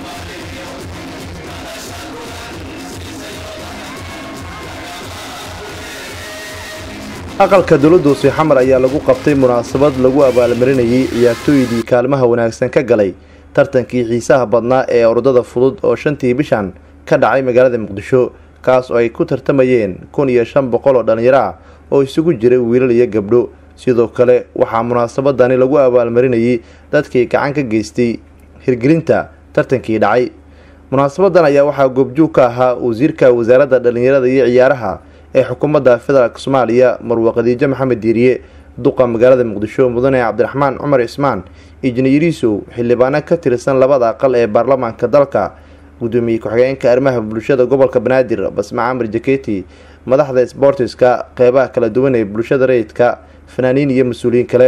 aqalka dowladda hoose xamar ayaa lagu qabtay munaasabad lagu abaalmarinayay ciyaartooydii kaalmaha wanaagsan ka galay tartankii xiisaha badnaa ee ordada fudud oo shantii bishan ka dhacay magaalada muqdisho kaas oo ay ku tartamayeen kun iyo shan boqol oo dhallinyaro ah oo isugu jiray wiilal iyo gabdho sidoo kale waxaa munaasabadani lagu abaalmarinayay dadkii gacan ka geystay hirgelinta tartankii dhacay munaasabadan ayaa waxaa goobjoog ka ahaa wasiirka wasaaradda dhallinyarada iyo ciyaaraha ee xukuumadda federaalk soomaaliya marwa khadiijo maxamed diiriye duqa magaalada muqdisho mudane cabdiraxmaan cumar cismaan injineeriisow xildhibaano ka tirsan labada aqal ee baarlamaanka dalka gudoomiye ku-xigeenka arrimaha bulshada gobolka banaadir basma camar jaketi madaxda sboortiska qeybaha kala duwan ee bulshada rayidka fanaaniin iyo mas-uuliyiin kale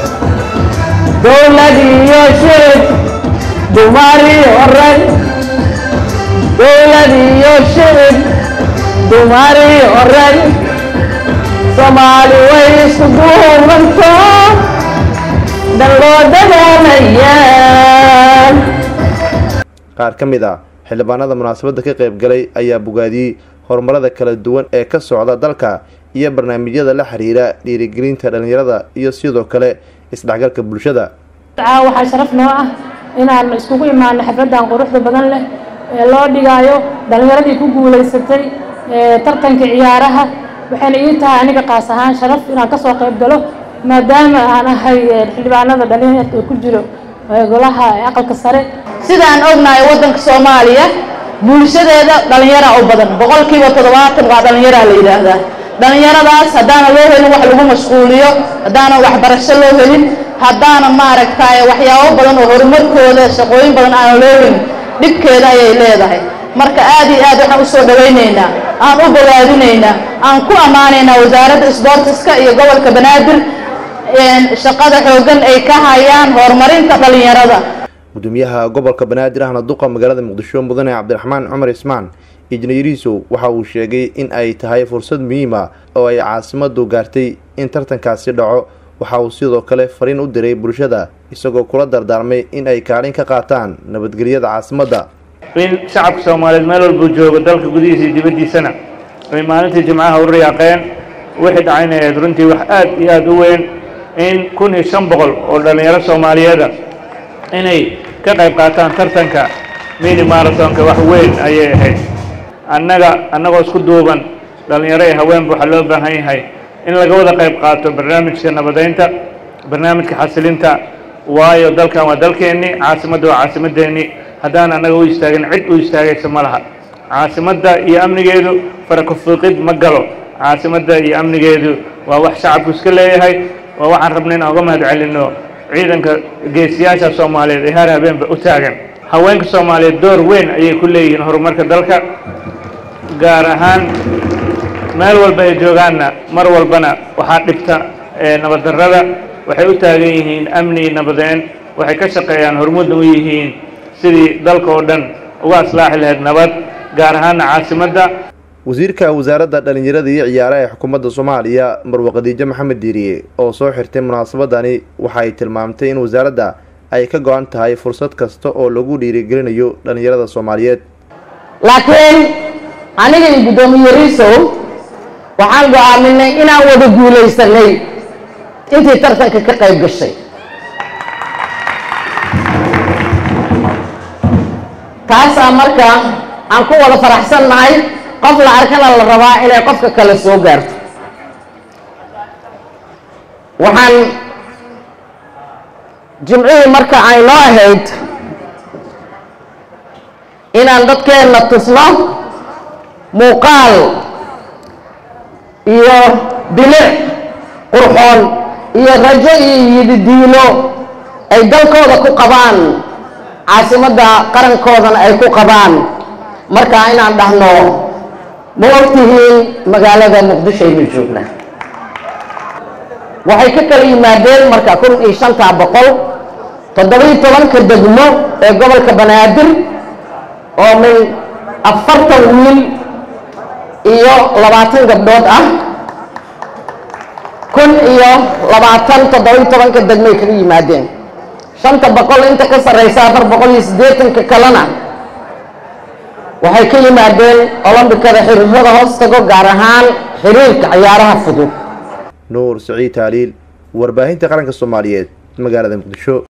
dowlad iyo shicib dumari oran dowlad iyo shicib dumari oran soomaali way isku duubanto dan loo dagaalayaan qaar ka mid ah xildhibaanada munaasabadda ka qayb galay ayaa bogaadiyey horumarada kala duwan ee ka socda dalka iyo barnaamijyada la xiriira dhiirigelinta dhallinyarada iyo sidoo kale isdhexgalka bulshada waxaa sharaf noo ah inaan iskugu imaano xafladan quruxda badan leh ee loo dhigaayo dhallinyaradii ku guulaysatay tartanka ciyaaraha waxayna ii tahay aniga qaas ahaan sharaf inaan kasoo qayb galo maadaama aan ahay xildhibaanada dhalinyarta ku jiro golaha aqalka sare sidaan ognahay waddanka soomaaliya bulshadeeda dhallinyara u badan boqolkiiba toddobaatan waa dhallinyaraa la yidhaahdaa dhallinyaradaas haddaana loo helin wax lagu mashquuliyo haddaana waxbarasho loo helin haddaana maaragtay waxyaabo badan oo horumarkooda shaqooyin badan aana loo helin dhibkeeda ayay leedahay marka aad iyo aad waxaan usoo dhawaynaynaa aan u bogaadinaynaa aan ku ammaanaynaa wasaaradda sboortiska iyo gobolka banaadir shaqada xooggan ay ka hayaan horumarinta dhallinyarada gudoomiyaha gobolka banaadir ahna duqa magaalada muqdisho mudane cabdiraxmaan cumar ismaan injineeriisow waxa uu sheegay in ay tahay fursad muhiima oo ay caasimadu gaartay in tartankaasi dhaco waxa uu sidoo kale fariin u diray bulshada isagoo kula dardaarmay in ay kaalin ka qaataan nabadgelyada caasimadda in shacabka soomaaliyeed meel walbuu joogo dalka gudihiisa iyo dibaddiisana ay maalintii jimcaha u riyaaqeen wixii dhacayna ahayd runtii wax aad iyo aada u weyn in kun iyo shan boqol oo dhallinyaro soomaaliyeeda inay ka qayb qaataan tartanka mini marathonka wax weyn ayay ahayd annaga annagoo isku duuban dhallinyaro iyo haweenba waxaa loo baahan yahay in laga wada qayb qaato barnaamijka nabadeynta barnaamijka xasilinta waayo dalkan waa dalkeennii caasimadda waa caasimadeennii haddaan annaga u istaagin cid u istaagaysa ma laha caasimadda iyo amnigeedu farakufiiqid ma galo caasimadda iyo amnigeedu waa wax shacabku iska leeyahay waa waxaan rabna inaan uga mahad celinno ciidanka geesiyaasha soomaaliyeed ee har habeenba u taagan haweenka soomaaliyeed door weyn ayay ku leeyihiin horumarka dalka gaar ahaan meel walba ay joogaanna mar walbana waxaa dhibta nabaddarrada waxay u taagan yihiin amni nabadeen waxay ka shaqeeyaan hormuudna u yihiin sidii dalka oo dhan uga aslaaxi lahayd nabad gaar ahaana caasimadda wasiirka wasaaradda dhallinyarada iyo ciyaaraha ee xukuumadda soomaaliya marwa khadiijo maxamed diiriye oo soo xirtay munaasabadani waxa ay tilmaamtay in wasaaradda ay ka go-an tahay fursad kasta oo lagu dhiirigelinayo dhallinyarada soomaaliyeed laakiin aniga iyo guddoomiye riisow waxaan go-aaminay inaan wada guulaysanay intii tartanka ka qayb gashay taasaa marka aan ku wada faraxsannahay qof la arkana la rabaa inay qofka kale soo gaarto waxaan jimcihii marka ay noo ahayd inaan dadkeenna tusno muuqaal iyo bilic qurxoon iyo rajo iyo yididiilo ay dalkooda ku qabaan caasimadda qarankoodana ay ku qabaan marka inaan dhahno ma ogtihiin magaalada muqdisho aynu joognaa waxay ka kala yimaadeen marka kun iyo shantaa boqol toddobiyo tobanka degmo ee gobolka banaadir oo min afartan wiil iyo labaatan gabdhood ah kun iyo labaatan toddobiyo tobanka degmoay kaga yimaadeen shanta boqol inta ka sarraysa afar boqol iyo siddeetanka kalena waxay ka yimaadeen olombikada xiriirada hoos tago gaar ahaan xiriirka ciyaaraha fudud nuur siciid taaliil warbaahinta qaranka soomaaliyeed magaalada muqdisho